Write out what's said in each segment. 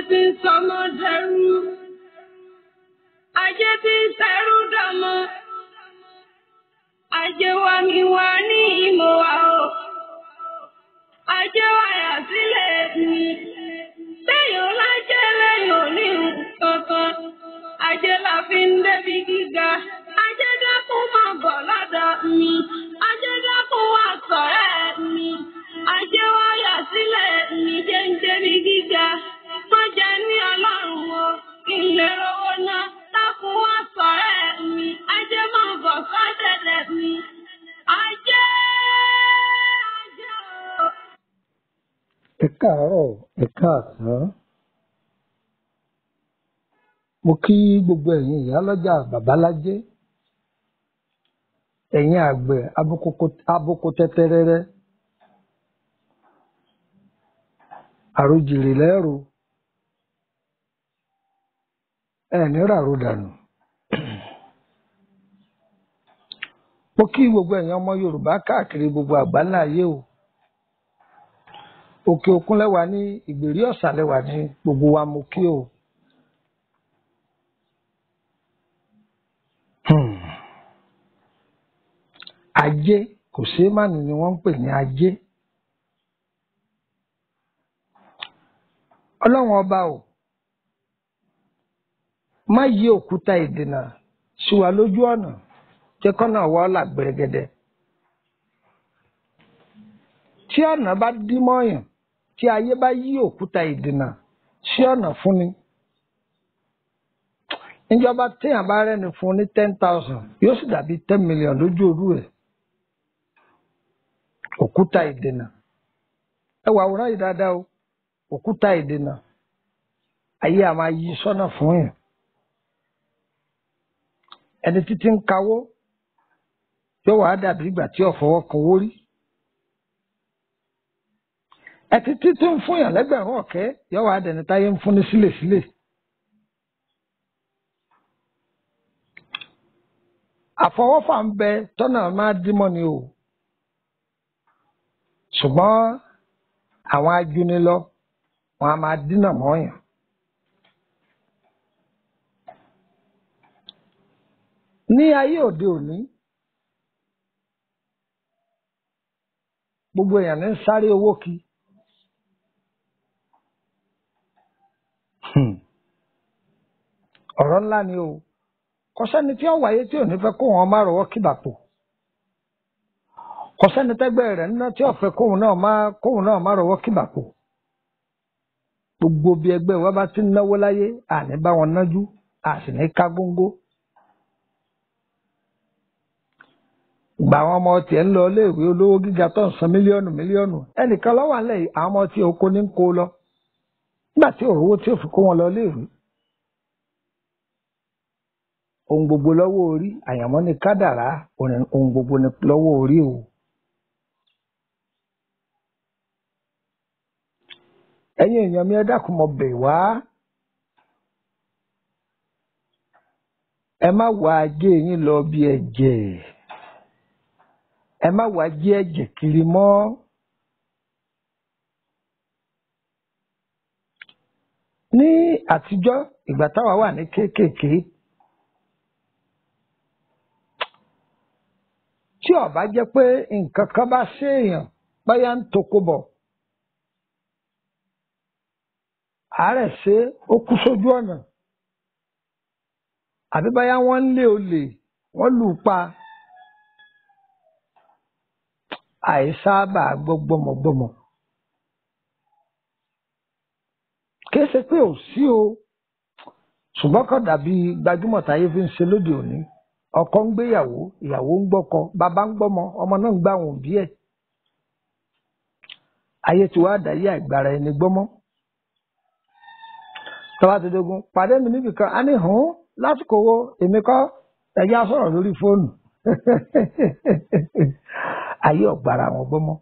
tí ń sọmọ dẹrú. Ajé tí ń sẹ́rú dọmọ. Ajé wa mi wá ní ìmọ̀ wa o. Ajé wa yà sílẹ̀ mi. Lẹ́yìn ọlájẹ́ lẹ́yìn òní kankan. Ajé la fi ń débi gíga. Ajé dákun máa bọ̀ lọ́dọ̀ mi. Ajé dákun wá sọ̀rẹ́ mi. Ajé wa yà sílẹ̀ mi jẹ́ ń débi gíga. Má jẹ́ ní ọlọ́run o, kí n lè rówó ná. Dákun wá sọ̀rẹ́ mi. Ajé máa bọ̀ sọ́dẹ̀dẹ̀ mi. Ajé, ajé o. ẹ káàárọ̀ ẹ káàsán mo kí gbogbo ẹ̀yin ìyálọ́jà babalájé ẹ̀yin àgbẹ̀ abokoko- aboko tẹ́tẹ́rẹ́rẹ́ àròjìrì lẹ́rù ẹ̀ ní ràrò dànù mo kí gbogbo ẹ̀yin ọmọ yorùbá káàkiri gbogbo àgbáńlá ayé o òkè òkun lẹ́wà ní ìgbèrí ọ̀sà lẹ́wà ní gbogbo wa mo kí o. Hmm. ajé kò ṣeé má ní ni wọ́n ń pè ní ajé ọlọ́run ọba o má yí òkúta ìdènà sí wa lójú ọ̀nà jẹ́ kọ́nà wa là gbẹ̀rẹ̀gẹ̀dẹ̀ tí ọ̀nà bá dí mọ́yàn tí ayé bá yí òkúta ìdènà sí ọ̀nà fúnni níjọba téèyàn bá rẹ́ni fún ní ten thousand yóò sì dàbí ten million lójú òru ẹ̀ òkúta ìdènà ẹ wà àwòrán yìí dáadáa o òkúta ìdènà ayé a máa yí sọ́nà fún yàn ẹni títí ń kawó yóò wá dàbí ìgbà tí ọ̀fọwọ́ kan wó rí ẹtí títí ń fún yàn lẹ́gbẹ̀rún ọ̀kẹ́ yóò wá dẹni táyé ń fún ní sílèsílè àfọwọ́fà ń bẹ tọ́nà máa dímọ̀ ni o ṣùgbọ́n àwọn ajúnilọ wọn a máa dínà mọ́yàn. ní ayé òde òní gbogbo èèyàn ní ń sáré owó kí Hmm. ọ̀rọ̀ ńlá ni o kò sẹ́ni tí ó wáyé tí ò ní fẹ́ kó wọn má rọwọ́ kíbàpò kò sẹ́ni tẹ́gbẹ́ rẹ̀ ńná tí ó fẹ́ kóun náà má kóun náà má rọwọ́ kíbàpò gbogbo bí ẹgbẹ́ wa bá ti ń náwó láyé àní bá wọn nájú a sì ní ká góńgó ìgbà àwọn ọmọ tiẹ̀ ń lọ iléèwé olówó gíga tó ń san mílíọ̀nù mílíọ̀nù ẹnìkan lọ́wọ́ àlẹ́ yìí àwọn ọmọ tí oko ní ń kó lọ nígbà tí òrówó tí ò fi kó wọn lọ iléèwé ohun gbogbo lọ́wọ́ orí àyànmọ́ ni kádàrá òrìn- ohun gbogbo ni lọ́wọ́ orí o. ẹ̀yin èèyàn mi ẹ dákun mo bẹ̀ wá ẹ má wá ajé yín lọ bí ẹ̀jẹ̀ ẹ má wá jí ẹ̀jẹ̀ kiri mọ́ ní àtijọ́ ìgbà táwa wà ní kéékèèké tí ó bá jẹ́ pé nǹkan kan bá ṣèèyàn báyà ń toko bọ̀ àárẹ̀ ṣe é, ó kú sójú ọ̀nà àbí báyà wọ́n ń lé olè wọ́n lù ú pa àìsábà gbọ́ gbọ́mọgbọ́mọ. kìí ṣe pé ò sí o ṣùgbọ́n kò dàbí gbajúmọ̀ táyé fi ń ṣe lóde òní ọkọ ń gbéyàwó ìyàwó ń gbọ́kọ bàbá ń gbọ́mọ ọmọ náà ń gbá àwọn òbí ẹ̀ ayé tí wàá dàyé àìgbára ẹni gbọ́mọ́ tọ́wá ti dogun pàdé mi níbì kan á ní hùn lásìkò wo èmi kọ́ ẹ̀yà sọ̀rọ̀ lórí fóònù ayé ọ̀gbára àwọn gbọ́mọ́.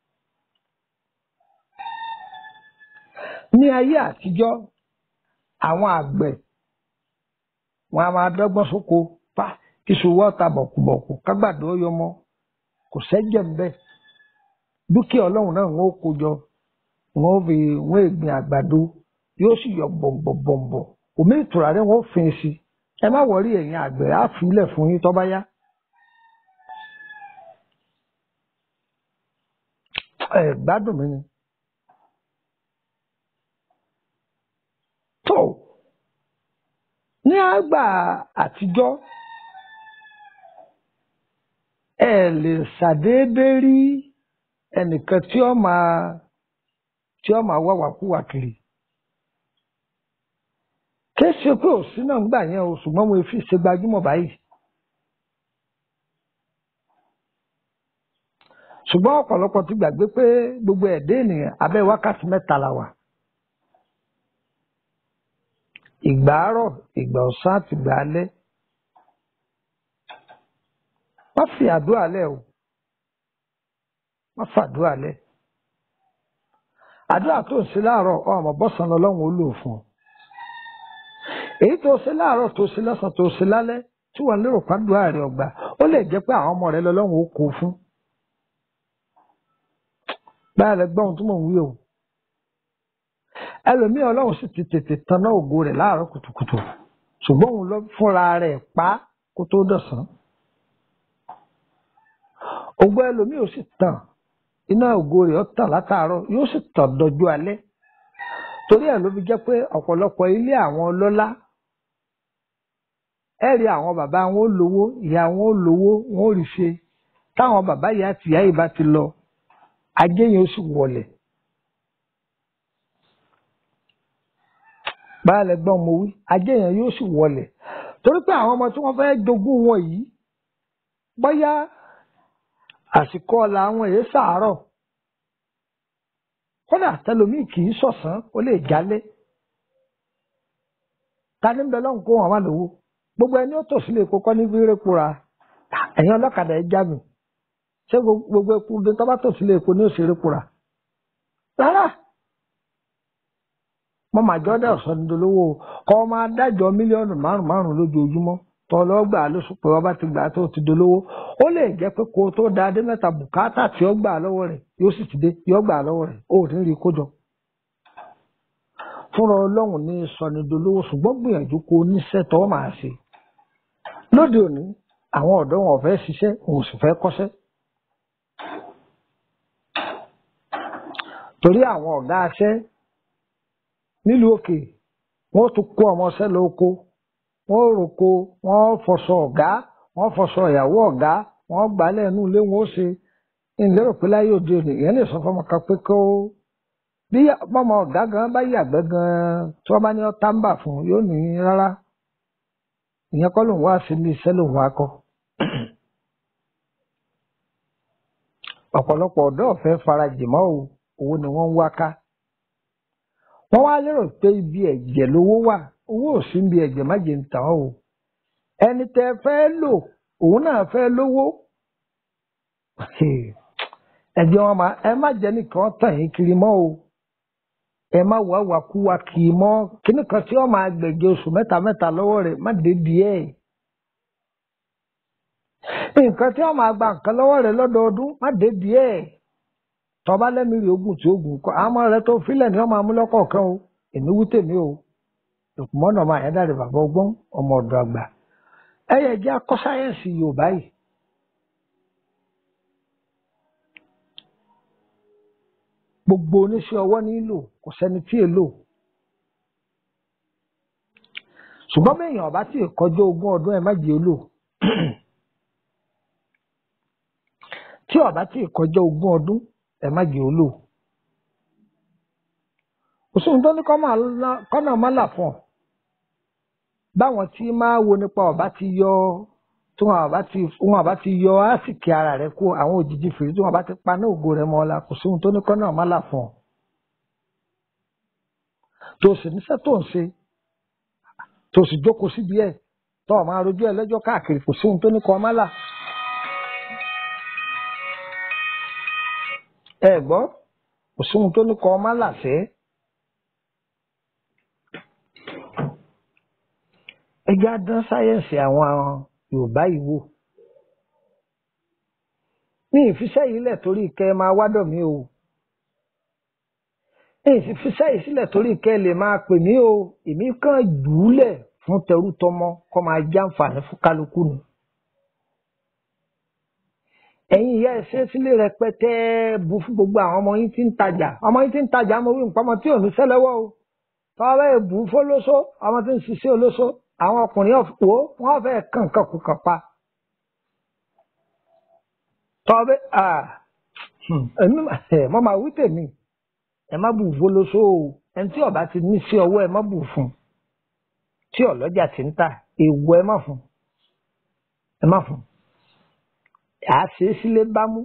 ní ayé àtijọ́ àwọn àgbẹ̀ wọn a máa dọ́gbọ́n sóko pa kíṣu wọ́ọ̀ta bọ̀kùbọ̀kù kágbàdo yọmọ kò sẹ́jẹ̀ ń bẹ̀ dúkìá ọlọ́run náà wọ́n ó kó jọ wọ́n ó fi wọ́n ègbìn àgbàdo yóò sì yọ bọ̀m̀bọ̀m̀bọ̀ omi ìtura rẹ̀ wọ́n fin sí ẹ má wọrí ẹ̀yin àgbẹ̀ á filẹ̀ fún yín tó bá yá. ẹ gbádùn mi ni. tó ní àgbà àtijọ́ ẹ lè ṣàdédé rí ẹnìkan tí ó máa tí ó máa wáwàkúwà kiri kìí ṣe pé òsín náà ń gbà yẹn o ṣùgbọ́n mo fi ṣe gbajúmọ̀ báyìí ṣùgbọ́n ọ̀pọ̀lọpọ̀ ti gbàgbé pé gbogbo ẹ̀dẹ́ ènìyàn abẹ́ wákàtí mẹ́ta la wà ìgbà àárọ̀ ìgbà ọ̀sán àti ìgbà alẹ́ má fi àdúrà lẹ̀ o má fàdúrà lẹ̀ àdúrà tó ń ṣe láàárọ̀ ọmọ bọ́sàn lọ́lọ́run ó lò fún ọ èyí tó ṣe láàárọ̀ tó ṣe lọ́sàn tó ṣe lálẹ́ tí wọ́n lérò pàdúrà rẹ̀ ọgbà ó lè jẹ́ pé àwọn ọmọ rẹ̀ lọ́lọ́run ó kó fún báyà lẹ gbọ́n tó mọ̀ ń wí o ẹlòmíì ọlọ́run sì ti tètè tanná ògo rẹ̀ láàárọ̀ kùtùkùtù ṣùgbọ́n òun lọ fúnra rẹ̀ pa kó tó dọ̀sán ògo ẹlòmíì ò sì tàn iná ògo rẹ̀ ó tàn látàárọ̀ yóò sì tàn dọjú alẹ́ torí ẹ̀ ló fi jẹ́ pé ọ̀pọ̀lọpọ̀ ilé àwọn ọlọ́lá ẹ rí àwọn bàbá wọn ó lówó ìyá wọn ó lówó wọn ó rí ṣe táwọn bàbá ìyá àti ìyá yìí bá ti lọ ajé yẹn ó sì wọlẹ̀ báyìí gbọ́n mo wí ajé yẹn yóò sì wọlẹ̀ torí pé àwọn ọmọ tí wọ́n fẹ́ jogún wọn yìí bóyá àsìkò ọ̀la àwọn èyí sàárọ̀ kódà tẹlomi kì í sọ̀sán ó lè jálẹ̀ ta ní bẹ lọ́hùn kó wọn wá lówó gbogbo ẹni ó tò sílé epo kọ́ ní fírí pura ẹ̀yin ọlọ́kadà ẹ já mi ṣé gbogbo epo bí tọ́ bá tò sílé epo ní òṣèré pura rárá mo mà jọ́ dẹ̀ ọ̀sán nídolówó kọ́ máa dájọ́ mílíọ̀nù márùn márùn lójoojúmọ́ tọ́ lọ́ gbà lóṣù pé wọ́n bá ti gbà tó ti dolówó ó lè jẹ́ pé kó tó da adé mẹ́ta bùkátà tí ó gbà lọ́wọ́ rẹ̀ yóò sì ti dé yóò gbà lọ́wọ́ rẹ̀ ó ní rí kójọ. fúnra ọlọ́run ní sọnidolówó ṣùgbọ́n gbìyànjú kó oníṣẹ́ tọ́ máa ṣe. lóde òní àwọn ọ̀dọ́ wọn ò fẹ́ ṣiṣẹ́ wọn ò sì fẹ́ kọ́ṣẹ́. torí àwọn ọ̀gá aṣẹ́ nílùú òkè wọ́n tún kó ọmọọṣẹ́ lóko wọ́n roko wọ́n fọṣọ ọ̀gá wọ́n fọṣọ ìyàwó ọ̀gá wọ́n gbálẹ̀ inú ilé wọn ó ṣe ìlérò pé láyé òde òní ìyẹn lè sọ fọmọ kan pé kó bí ọmọ ọ̀gá gan bá yàgbẹ́ gan tí wọ́n bá ní ọtá ń bà fún yóò ní rárá ìyẹn kọ́ lòun wá sí ilé iṣẹ́ lòun wá kọ́ ọ̀pọ̀lọpọ̀ ọ̀dọ́ ọ̀fẹ́ farajìmọ́ o owó ni wọ́n ń wá ká wọ́n wá lérò pé ibi ẹ̀jẹ̀ lówó wà owó ò sí ibi ẹ̀jẹ̀ má jẹ́ ń tàn o ẹni tẹ́ fẹ́ lò òun náà fẹ́ lówó ẹ̀jẹ̀ wọn máa ẹ má jẹ́ nìkan tàn yín kiri mọ́ o ẹ má wá wàkúwà kì í mọ́ kíní kan tí wọ́n máa gbẹ̀jẹ̀ oṣù mẹ́ta mẹ́ta lọ́wọ́ rẹ̀ má dé díẹ̀ nǹkan tí wọ́n máa gba nǹkan lọ́wọ́ rẹ̀ lọ́dọọdún má dé díẹ̀ tọba lẹ́mìírì ogun tí ogun kọ́ àmọ́ rẹ tó filẹ̀ ni wọ́n máa mú lọ́kọ̀ọ̀kan o èmi wú tèmi o ìkùmọ́nà máa yẹn dáre bàbá ọgbọ́n ọmọ ọ̀dọ̀ àgbà ẹ̀yẹ jẹ́ akọ́ sáyẹ́ǹsì yorùbá yìí. gbogbo oníṣẹ́ ọwọ́ nílò kò sẹ́ni tí èlò ṣùgbọ́n bẹ́ẹ̀yàn ọba tí ìkọjọ́ ogún ọdún ẹ̀ má jẹ́ olò tí ọba tí ìkọjọ́ ogún ọdún ẹ̀ má jẹ́ olò òṣùwọ̀n tó ní kọ́nà má là fún ọ báwọn tí máa wo nípa ọba ti yọ tí wọn àbá ti wọn àbá ti yọ àsìkè ara rẹ kó àwọn òjijì fèrè tí wọn bá ti pa ní ògo rẹ mọ́ ọ la kò sóhun tó ní kọ́nà má là fún ọ tó sì níṣẹ́ tó ń ṣe tó sì jókòó síbi ẹ̀ tó o máa rojú ẹ lẹ́jọ́ káàkiri kò sóhun tó ní kọ́ má là. ẹ gbọ́ kò sóhun tó ní kọ́ má là sẹ́ẹ́. ẹ já dán sáyẹ́ǹsì àwọn yorùbá yìí wò ní ìfiṣẹ́ yìí lẹ̀ torí kẹ́ ẹ máa wádọ̀ mí o èyí sì fi sẹ́yìn sílẹ̀ torí kẹ́ ẹ lè máa pè mí o èmi kàn jùúlẹ̀ fún tẹrú tọmọ kọ́ máa jàǹfààní fún kálukú ni. ẹ̀yin ìyá ẹ̀ ṣe sílé rẹpẹtẹ bu fún gbogbo àwọn ọmọ yín tí ń tajà ọmọ yín tí ń tajà mo wí nǹkan ọmọ tí ò ní sẹ́lẹ̀wọ́ o tọ́wọ́ bẹ́ẹ̀ bù ú fólóso ọmọ tí ń ṣiṣẹ́ olóso àwọn ọkùnrin wo wọ́n fẹ́ kàn kàn kù kàn pa. tọ́wọ́ bẹ́ẹ̀ mo máa wí tèmi ẹ má bù fólóso o ẹni tí ọba ti ní sí ọwọ́ ẹ má bù fún tí ọlọ́jà ti ń tà èèwọ̀ ẹ má fún ẹ má fún à á ṣe é sílé bámú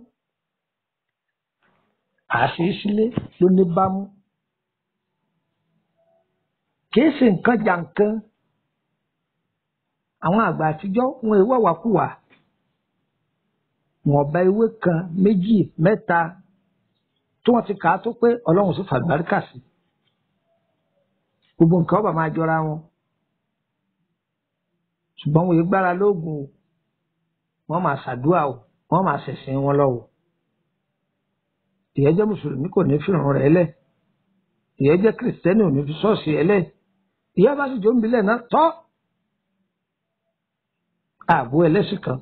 à á ṣe é sílé ló ní bámú kìí ṣe nǹkan jàǹkan àwọn àgbà àtijọ́ wọn èèwọ̀ wàkúwà wọn ọba ewé kan méjì mẹ́ta tí wọ́n ti kà á tó pé ọlọ́run sì fàgbáríkà sí gbogbo nǹkan ọba máa jọra wọn ṣùgbọ́n wọn yìí gbára lóògùn o wọ́n máa ṣàdúrà o wọ́n máa ṣẹ̀sìn wọn lọ o ìyẹn jẹ́ mùsùlùmí kò ní fìràn rẹ̀ lẹ̀ ìyẹn jẹ́ kìrìsìtẹ́nì ò ní fi ṣọ́ọ̀ṣì ẹ̀ lẹ̀ ìyá bá sì jó ń bilẹ̀ náà tọ́ ààbò ẹlẹ́sìn kan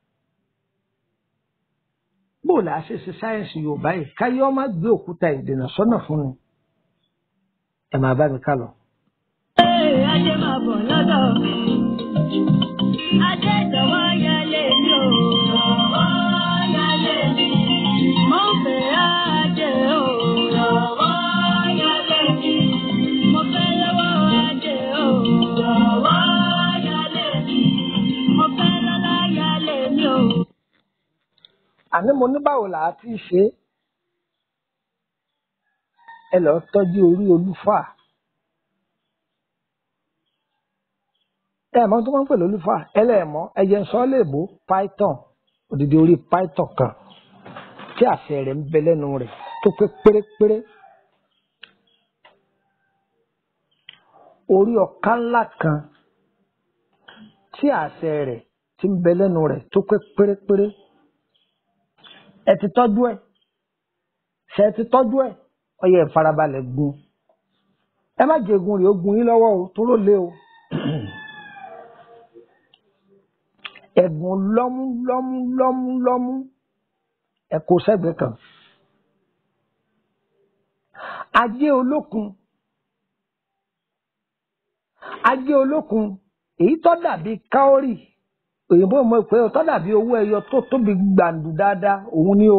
bó la ṣe ṣe sáyẹ́ǹsì yorùbá yìí káyé ọmọ gbé òkúta ìdènà sọ́nà fún ni ẹ máa bá mi ká lọ. Ajé máa bọ̀ lọ́dọ̀ mi. Ajé ìdánwò yálé mi ò. Ìdánwò yálé mi. Mo fẹ́ ajé o. Ìdánwò yálé mi. Mo fẹ́ lọ́wọ́ ajé o. Ìdánwò yálé mi. Mo fẹ́ lọ́lá yálé mi o. àní mo ní báwo là á ti ṣe é ẹ lọ tọ́jú orí olúfà ẹ mọ̀ tó máa ń pè lólúfà ẹlẹ́ẹ̀mọ́ ẹyẹ ń sọ ọ́ léèbó python òdìdí orí python kan tí àṣẹ rẹ̀ ń bẹ lẹ́nu rẹ̀ tó pé pérépéré orí ọ̀ká ńlá kan tí àṣẹ rẹ̀ ti ń bẹ lẹ́nu rẹ̀ tó pé pérépéré ẹ ti tọ́jú ẹ̀ ṣe ẹ ti tọ́jú ẹ̀ ó yẹ ìfarabalẹ̀ gun ẹ má jẹ egun rẹ̀ ó gun yín lọ́wọ́ o tó ló lé o ẹ̀gùn lọ́mú lọ́mú lọ́mú lọ́mú ẹ kó sẹ́gbẹ̀ẹ́ kan ajé olókun ajé olókun èyí tó dàbí káórì òyìnbó mọ̀ pé ó tó dàbí owó ẹyọ tó tóbi gbàǹdù dáadáa òun ni o.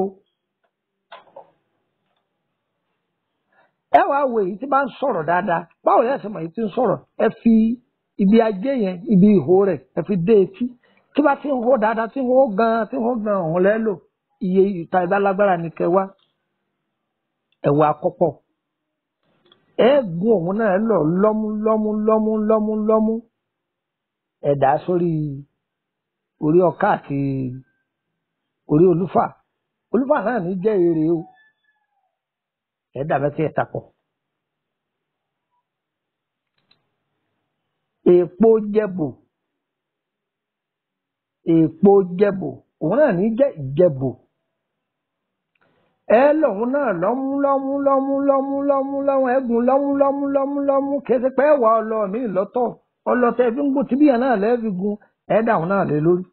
ẹ wàá wo èyí tí bá ń sọ̀rọ̀ dáadáa báwo lẹ́yìn sọ̀rọ̀ èyí tí ń sọ̀rọ̀ ẹ fi ibi ajé yẹn ibi ìhó rẹ̀ ẹ fi dé etí tí bá ti ń hó dáadáa tí ń hó gan tí ń hó gan ọ̀hún lẹ́ lò iye ìta ìbálágbára ni kẹwàá ẹ̀wà àkọ́pọ̀ ẹ gun òun náà lọ lọ́mú lọ́mú lọ́mú lọ́mú lọ́mú ẹ̀dá sórí orí ọ̀ká àti orí olúfà olúfà náà ní jẹ́ èrè o ẹ̀dá mẹ́tí ẹ̀ta pọ̀. èèpo jẹ̀bù èèpo jẹ̀bù òun náà ní jẹ́ ìjẹ̀bù ẹ lọ́hún náà lọ́mú lọ́mú lọ́mú lọ́mú lọ́mú lọ́mú ẹ̀gùn lọ́mú lọ́mú lọ́mú lọ́mú kẹsì pé ẹ̀wà ọlọ́ mi lọ́tọ̀ ọlọ́tẹ̀ fi ń gbó tìbíyàn náà lẹ́ẹ̀fi gun ẹ̀dá òun náà lé lórí.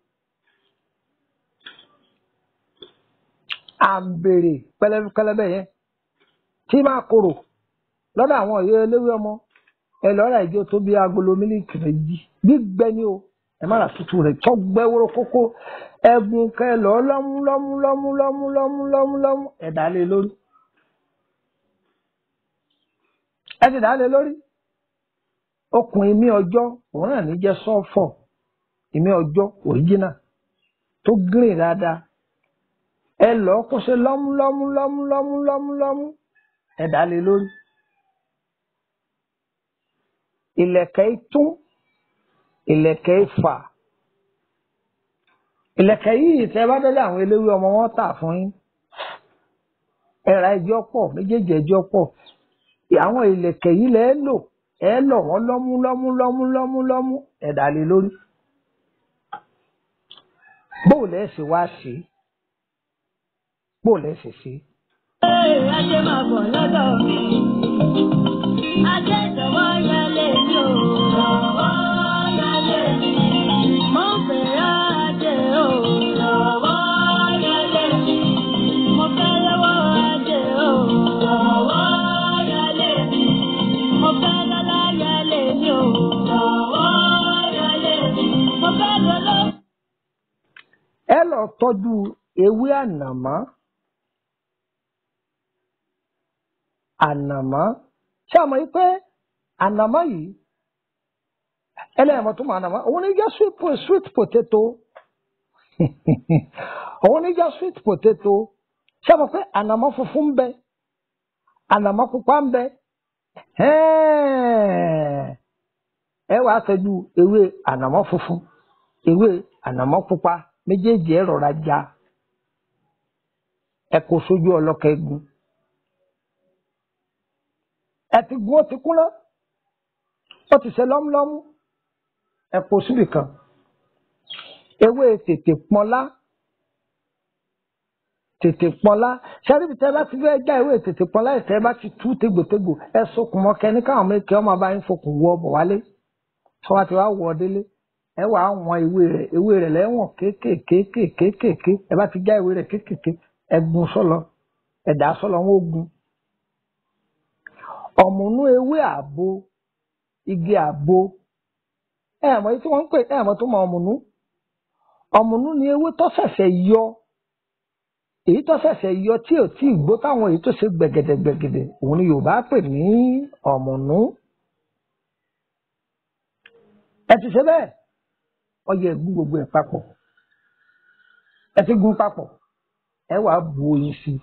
à ń béèrè pẹlẹbẹ yẹn tí máa korò lọ́dọ̀ àwọn ọ̀yọ́ eléwé ọmọ ẹ lọ́ra ìjọ tó bí agolo mílíkì méjì gbígbẹ ni o ẹ má ra tútù rẹ̀ tó gbẹ wóró kókó ẹ̀gùn kẹ lọ lọ́mú lọ́mú lọ́mú lọ́mú lọ́mú lọ́mú lọ́mú ẹ dà lé lórí ẹ ti dà lé lórí okùn ìmí ọjọ́ òun náà ní jẹ́ sọ́fọ̀ ìmí ọjọ́ òríjínà tó gírìn dáadáa ẹ lọ kó ṣe lọ́mú lọ́mú lọ́mú lọ́mú lọ́mú lọ́mú ẹ dà lé lórí ìlẹ̀kẹ̀ itún ìlẹ̀kẹ̀ ifà ìlẹ̀kẹ̀ yìí tẹ́ bá dọ́dọ̀ àwọn eléwé ọmọ wọn tà fún yín ẹ̀rà ẹjọ́ pọ̀ méjèèjì ẹjọ́ pọ̀ àwọn ìlẹ̀kẹ̀ yìí lẹ́ lò ẹ lọ̀ wọ́n lọ́mú lọ́mú lọ́mú lọ́mú lọ́mú ẹ dà lé lórí bóò lẹ́ ṣe wá ṣe bóò lẹ́ ṣe ṣe. Ajé máa bọ̀ lọ́dọ̀ mi. Ajé jọ̀wọ́ yálé mi o. Jọ̀wọ́ yálé mi. Mo fẹ́ràn ajé o. Jọ̀wọ́ yálé mi. Mo fẹ́ lọ́wọ́ ajé o. Jọ̀wọ́ yálé mi. Mo fẹ́ lọ́lá yálé mi o. Jọ̀wọ́ yálé mi. Mo fẹ́ lọ́lọ́. ẹ lọ tọ́jú ewé ànàmọ́ ànàmọ́ ṣé àmọ́ yìí pé ànàmọ́ yìí ẹlẹ́yìn tó mọ ànàmọ́ òun ní jẹ́ sweet, po- sweet potato òun ní jẹ́ sweet potato ṣé àmọ́ pé ànàmọ́ funfun ń bẹ ànàmọ́ pupa ń bẹ Ẹ́ẹ̀. ẹ wàá tọ́jú ewé ànàmọ́ funfun ewé ànàmọ́ pupa méjèèjì ẹ rọra já ẹ kó sójú ọlọ́kẹ́ egun ẹ ti gun ó ti kúnná ó ti ṣe lọ́múlọ́mú ẹ kó síbì kan ewé tètè pọnlá tètè pọnlá ṣẹ́ríbi tẹ́ bá ti fẹ́ já ewé tètè pọnlá ìtẹ́ bá ti tú tégbòtégbò ẹ sokùn mọ́ kẹ́ni káwọn méjì ọmọ bá ń fokùn wọ ọbọ̀ wálé tí wọ́n ti wá wọ ọ délé ẹ wàá wọn ewé rẹ̀ ewé rẹ̀ lẹ́wọ̀n kéékèèké kéékèèké ẹ bá ti já ewé rẹ̀ kéékèèké ẹ gun sọ́lọ ẹ dà á sọ́lọ wọn ó gun ọ̀mùnú ewé àbo igi àbo ẹ mọ̀ èyí tí wọ́n ń pè ẹ mọ̀ tó mọ ọ̀mùnú ọ̀mùnú ni ewé tó ṣẹ̀ṣẹ̀ yọ èyí tó ṣẹ̀ṣẹ̀ yọ tí ò tí ì gbó táwọn èyí tó ṣe gbẹ̀gẹ̀dẹ̀ gbẹ̀gẹ̀dẹ̀ òun ni Yorùbá pè ní ọ̀mùnú ẹ ti ṣe bẹ́ẹ̀ ọyẹ ẹ̀gún gbogbo ẹ̀ papọ̀ ẹ ti gún papọ̀ ẹ wàá bu oyin sí i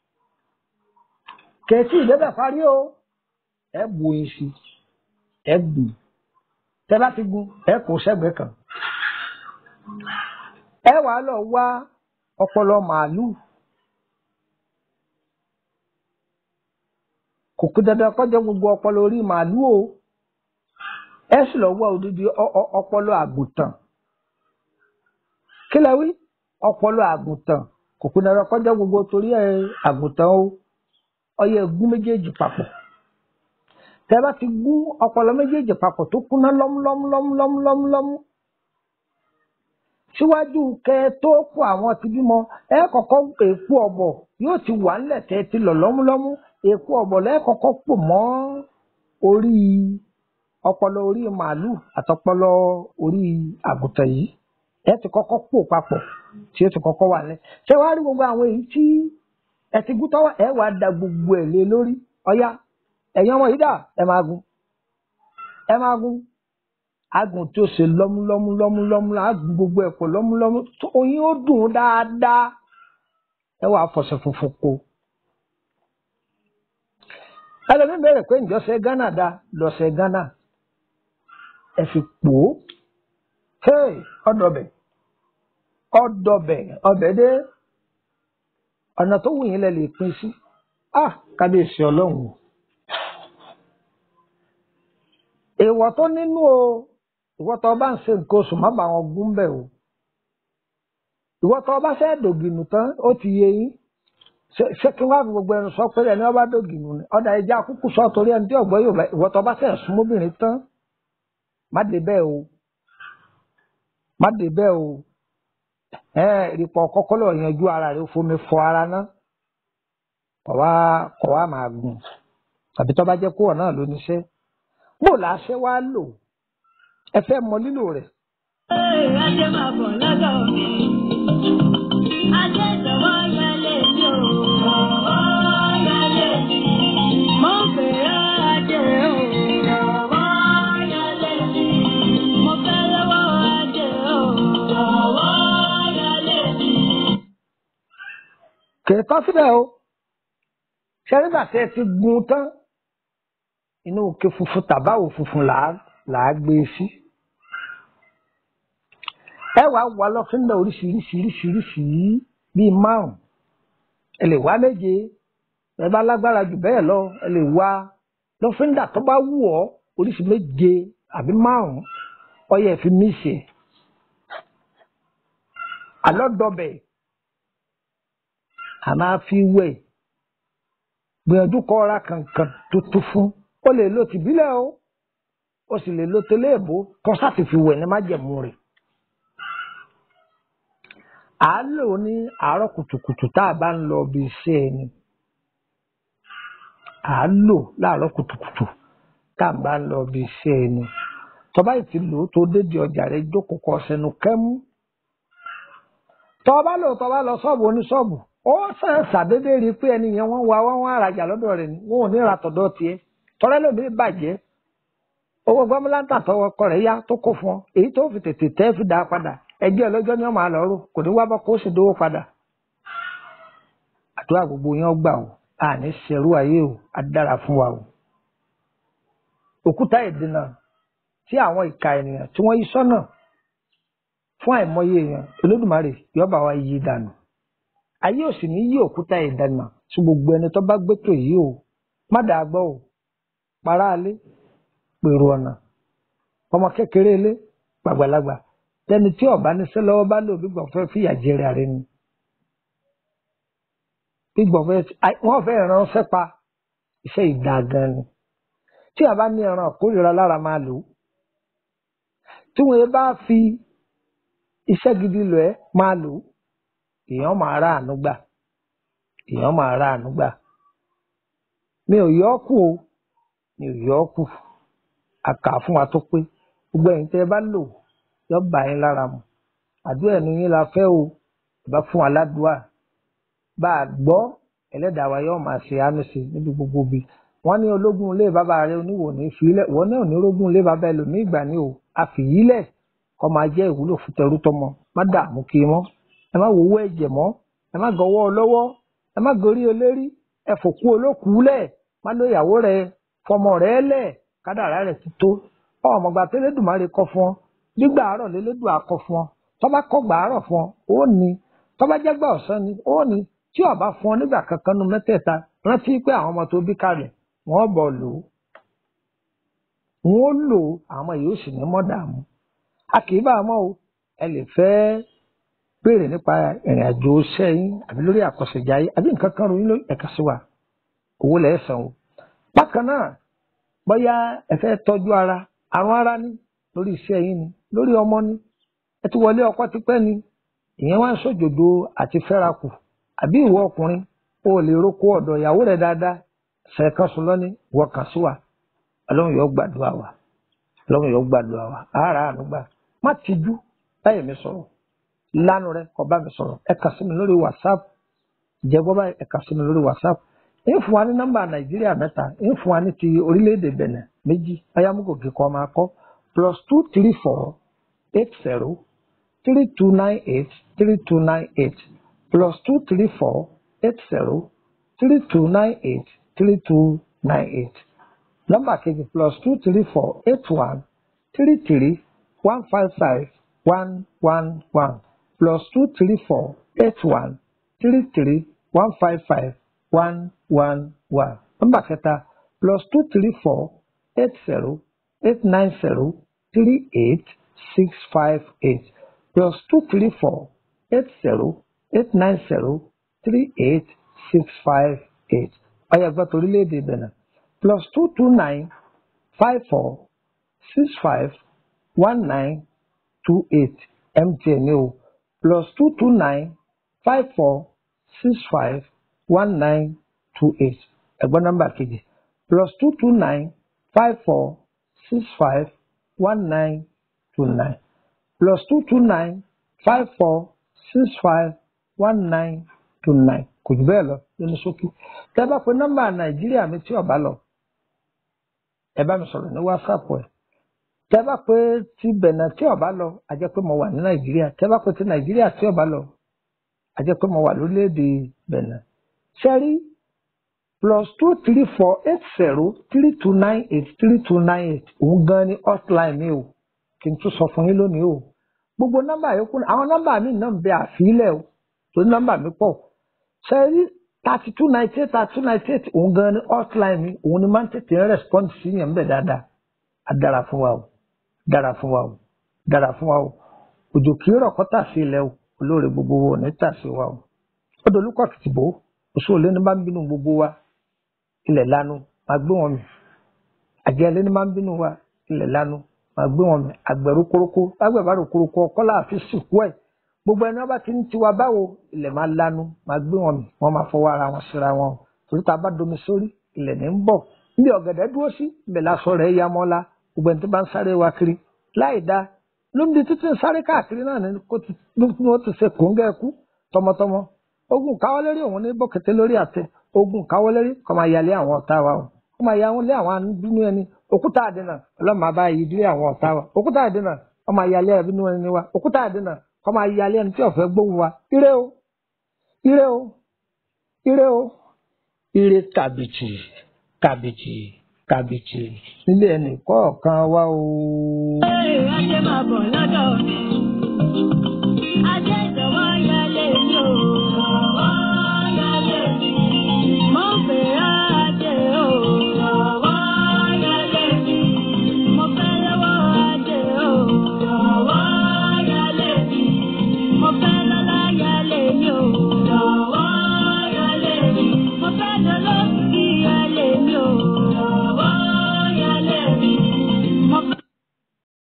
kẹ̀sì ìdẹ́bẹ̀ parí o ẹ bu oyin sí i ẹ gbìn tẹ bá ti gún ẹ kó sẹ́gbẹ̀ẹ́ kan ẹ wàá lọ wá ọpọlọ màálù kò kú dandan kọjá gbogbo ọpọlọ orí màálù o ẹ sì lọ wá odidi ọ- ọ- ọpọlọ àgùntàn kí lẹ wí ọpọlọ àgùntàn kò kú dandan kọjá gbogbo torí ẹ àgùntàn o ọyẹ gún méjèèjì papọ̀ tẹ bá ti gún ọpọlọ méjèèjì papọ̀ tó kúná lọ́múlọ́múlọ́múlọ́múlọ́mú síwájú kẹ tó kó àwọn ti bímọ ẹ kọ́kọ́ èpo ọ̀bọ̀ yóò ti wà ńlẹ̀ tẹ ti lọ lọ́múlọ́mú èpo ọ̀bọ̀ lẹ́ẹ̀kọ́kọ́ pò mọ́ orí ọpọlọ orí màálù àtọpọlọ orí àgùntàn yìí ẹ ti kọ́kọ́ pò papọ̀ tí ó ti kọ́kọ́ wà lẹ ṣé wàá rí gbogbo àwọn èyí tí ẹ ti gún tọwọ́ ẹ wàá da gbogbo ẹ lé lórí ọyá ẹ̀yin ọmọ yìí dà ẹ máa gun ẹ máa gun agùn tí ó ṣe lọ́múlọ́mú lọ́múlọ́mú agùn gbogbo ẹ̀ pọ̀ lọ́múlọ́mú tó oyin ó dùn ún dáadáa ẹ wàá fọṣẹ funfun kó ẹlẹ́mí bẹ̀rẹ̀ pé ǹjọ́sẹ̀ Ghana da lọ́sẹ̀ Ghana ẹ fi pò ó hey ọdọbẹ ọdọbẹ ọbẹ dé ọ̀nà tó wù yín lẹ lè pín sí ah kábíyèsí ọlọ́run o èèwọ̀ tó nínú o ìwọ tó bá ń ṣe nǹkan oṣù má bàa wọn gún bẹ̀ o ìwọ tó bá fẹ́ dògìnù tán ó ti yé yín ṣé ṣé kí wọ́n á fi gbogbo ẹnu sọ pé ẹni wọ́n bá dògìnù ni ọ̀dà ẹja kúkú sọ torí ẹni tí ọ̀gbọ́n yóò bá ìwọ tó bá fẹ́ súnmọ́bìnrin tán má dé bẹ́ẹ̀ o má dé bẹ́ẹ̀ o ẹ ìrìpọ̀ kọ́kọ́ lọ yanjú ara rẹ fomi fọ ara ná kọ̀ wá kọ̀ wá máa gùn tàbí tó bá jẹ́ kó náà ló níṣẹ́ bó la ṣe wá lò ẹ fẹ́ mọ lílò rẹ̀ Ee, ajé máa bọ̀ lọ́dọ̀ mi. Ajé jọ̀wọ́ yálé mi o. Jọ̀wọ́ yálé mi. Mo fẹ́ràn ajé o. Jọ̀wọ́ yálé mi. Mo fẹ́ lọ́wọ́ ajé o. Jọ̀wọ́ yálé mi. kì í tán síbẹ̀ o ṣe nígbà tí ẹ ti gun tán inú òkè funfun tàbáwò funfun là á là á gbé e sí ẹ wàá wà lọ́fíńdà oríṣiríṣiríṣiríṣi bíi márùn ẹ lè wá méje ẹ bá lágbára jù bẹ́ẹ̀ lọ ẹ lè wá lọ́fíńdà tó bá wù ọ́ oríṣi méje àbí márùn ọyẹ fi mí ṣe alọ́dọ̀bẹ̀ a máa fi wẹ̀ gbìyànjú kọ́ ra kankan tuntun fún ó lè lo tìbílẹ̀ o ó sì lè lo tẹlẹ́ẹ̀bù kọ́ sáti fi wẹ̀ ní májẹ̀mú rẹ̀ à á lò ó ní àárọ̀ kùtùkùtù tá a bá ń lọ bí iṣẹ́ ẹni à á lò láàárọ̀ kùtùkùtù tá a bá ń lọ bí iṣẹ́ ẹni tọ́ba yìí ti lò ó tó dédé ọjà rẹ̀ jókòó kọ́ sẹ́nu kẹ́mú tọ́ba lò tọ́ba lọ ṣọ́ọ̀bù oníṣọ́ọ̀bù ó sàn ṣàdédé rí i pé ẹni yẹn wọ́n wá wọ́n wá rajà lọ́dọ̀ rẹ̀ ni wọn ò ní ra tọ̀dọ̀ tiẹ̀ tọ́lẹ́ lómi bàjẹ́ owó gbọ́mọláńtà tọwọ́ ọkọ rẹ̀ yá tó kó fún ọ èyí tó fi tètè tẹ́ fi dá a padà ẹjẹ́ ọlọ́jọ́ ni wọ́n máa lọ rò kò ní wá bọ́ kó sì dówó padà. àdúrà gbogbo yẹn gbà o a ní ṣerú ayé o á dára fún wa o. òkúta ìdènà tí àwọn ìka ènìyàn tí wọ́n yí sọ́nà fún àìmọye èèyàn olódùmarè yọba wa yí dànù. ayé ò sì ní yí òkúta ìdènà tí gbogbo ẹni tó bá gbé tò yìí o má dàá gbọ́ o para alé pèrò ọ̀nà ọmọ kékeré ilé gbàgbàlagbà tẹni tí ọba níṣẹ́ lọ́wọ́ bá lò gbígbọn fẹ́ fìyà jẹrẹ ààrẹ ni gbígbọn fẹ́ wọ́n fẹ́ ránṣẹ́ pa iṣẹ́ ìdá gan ni tí a bá ní ẹran kórìíra lára máa lò ó tí wọ́n bá fi iṣẹ́ gidi lọ ẹ máa lò ó èèyàn máa rà àánú gbà èèyàn máa rà àánú gbà mi ò yọ ọ́ kù o mi ò yọ ọ́ kù àkà fún wa tó pé gbogbo ẹ̀yin tẹ́ ẹ bá lò yọ bá yín lára mu àdúrà ẹnu yín la fẹ́ o bá fún wa ládùúà bá a gbọ́ ẹlẹ́dàá wa yóò máa ṣe àánú sí níbi gbogbo bi wọ́n ní ológun ilé bàbá rẹ oníwò ní ìfilẹ̀ wọ́n ní òní ológun ilé bàbá ẹlòmíì ìgbà ni o àfìyílẹ̀ kọ́ máa jẹ́ ìwúlò fún tẹrú tọmọ má dààmú kí mọ́ ẹ má wowó ẹ̀jẹ̀ mọ́ ẹ má gọwọ́ ọlọ́wọ́ ẹ má gorí olérí ẹ fòkú olókùú lẹ̀ má ló ìyàwó rẹ fọmọ rẹ lẹ̀ kádàrá rẹ ti tó ọmọgbà tẹlẹdùmarè kọ fún ọ gbígbà àárọ̀ lélẹdùn akọ fún ọ tọba kọgbà àárọ̀ fún ọ ó ní tọba jẹgbà ọ̀sán ni ó ní tí ọba fún ọ nígbà kankan nu mẹ́tẹ̀ẹ̀ta rántí pé àwọn ọmọ tó bí kalẹ̀ wọ́n bọ̀ lò ó wọ́n lò ó àwọn ọmọ yìí ó sì ní mọ́ dààmú a kì í bá a mọ́ o ẹ lè fẹ́ béèrè nípa ìrìn àjò sẹ́yìn àbí lórí àkọsẹ̀jáyé àbí nǹkan kan ròyìn lórí ẹ̀ka sí wa owó lẹ̀ san o bákan náà bóyá ẹ fẹ́ tọ́jú ara àrùn ara ní lórí iṣẹ́ yín ni lórí ọmọ ní ẹ ti wọlé ọkọ tipẹ́ ni ìyẹn wá ń sòjòjò àti fẹ́rakù àbí ìwọ ọkùnrin o lè roko ọ̀dọ̀ ìyàwó rẹ̀ dáadáa ṣẹ̀kan sùn lọ́ní wọ kàn sí wa ọlọ́run yóò gbàdúrà wa ọlọ́run yóò gbàdúrà wa ara àánúgbà má tijú báyìí mi sọ̀rọ̀ lánàá rẹ kọ bá mi sọ̀rọ̀ ẹ kà sí mi lórí whatsapp jẹ́gbọ́ báyìí ẹ kà sí mi lórí whatsapp ń fún wa ní nọ́mbà nàìjíríà mẹ́ta ń fún wa ní ti orílẹ̀-èdè bẹ̀nẹ̀ méjì ayámúgòkè kọ́ máa kọ́ plus two three four eight zero three two nine eight three two nine eight plus two three four eight zero three two nine eight three two nine eight nọ́mbà kejì plus two three four eight one three three one five five one one one plus two three four eight one three three one five five one one one nọ́mbà kẹta plus two three four eight zero eight nine zero three eight six five eight plus two three four eight zero eight nine zero three eight six five eight ọyọ gbọ́tọ̀ orílẹ̀-èdè Benin plus two two nine five four six five one nine two eight MTN ní o plus two two nine five four six five one nine two eight ẹ̀gbọ́n nọ́mbà kejì plus two two nine five four six five one nine two nine plus two two nine five four six five one nine two nine kò jù bẹ́ẹ̀ lọ nínú ṣókí tẹ́ bá pe nọ́mbà nàìjíríà mi tí ọ̀bá lọ ẹ bá mi sọ̀rọ̀ ní wásaapù ẹ̀ tẹ́ bá pe ti bẹ̀nà tí ọ̀bá lọ a jẹ́ pé mo wà ní nàìjíríà tẹ́ bá pe ti nàìjíríà tí ọ̀bá lọ a jẹ́ pé mo wà lórílẹ̀‐èdè bẹ̀nà ṣẹ́rí plus two three four eight zero three two nine eight three two nine eight òun gan ni hotline mi o kí n tún sọ fún yín lónìí o gbogbo nọ́mbà yòókù àwọn nọ́mbà mi náà ń bẹ àfilẹ̀ o torí nọ́mbà mi pọ̀ ṣẹ́rí thirty two ninety eight thirty two ninety eight òun gan ni hotline mi òun ni máa ń tètè ń respond sí yẹn bẹ́ẹ̀ dáadáa á dára fún wa o dára fún wa o dára fún wa o òjò kì í rọ̀ kọ́ tà sí ilẹ̀ o olóore gbogbo wo ní tà sí wa o ó dolúkọ̀ kìtìbó oṣù òlé ní bá ń bínú gbogbo wa ilẹ̀ lanu máa gbé wọn mì àjẹ́ ẹlẹ́ni máa ń bínú wa ilẹ̀ lanu máa gbé wọn mì àgbẹ̀rú koroko lágbẹ̀ bá rò koroko ọkọ́ láàfin sìnkú ẹ̀ gbogbo ẹni wọn bá ti ń tiwa báwo ilẹ̀ máa lanu máa gbé wọn mì wọ́n máa fọwọ́ ara wọn síra wọn o torí tá a bá domi sórí ilẹ̀ ní ń bọ̀ níbi ọ̀gẹ̀dẹ̀ dúró sí ibẹ̀ lásọ rẹ̀ ya mọ́lá gbogbo ẹni tó bá ń sáré wa kiri láì dá lóńbi títí ń sáré káàkiri náà ni kó ti ní ó ti ṣe kòńgẹ́ ẹkú tọmọtọmọ ogun káwọ́ lérí òun ní bọ́kẹ̀tẹ̀ lórí àtẹ ogun káwọ́ lérí kọ́ máa yalé àwọn ọ̀tá wa o kọ́ máa ya wọn lé àwọn abínú ẹni òkúta àdínà ọlọ́mọ abá yìí dílé àwọn ọ̀tá wa òkúta àdínà kọ́ máa yalé abínú ẹni wa òkúta àdínà kọ́ máa yalé ẹni tí ó fẹ́ gbóhùn wa ire o ire o ire o ire kàbìtì kàbìtì kàbìtì nílé ẹnì kọ̀ọ̀kan wa o. Ẹ ajé máa bọ̀ lọ́dọ̀ mi.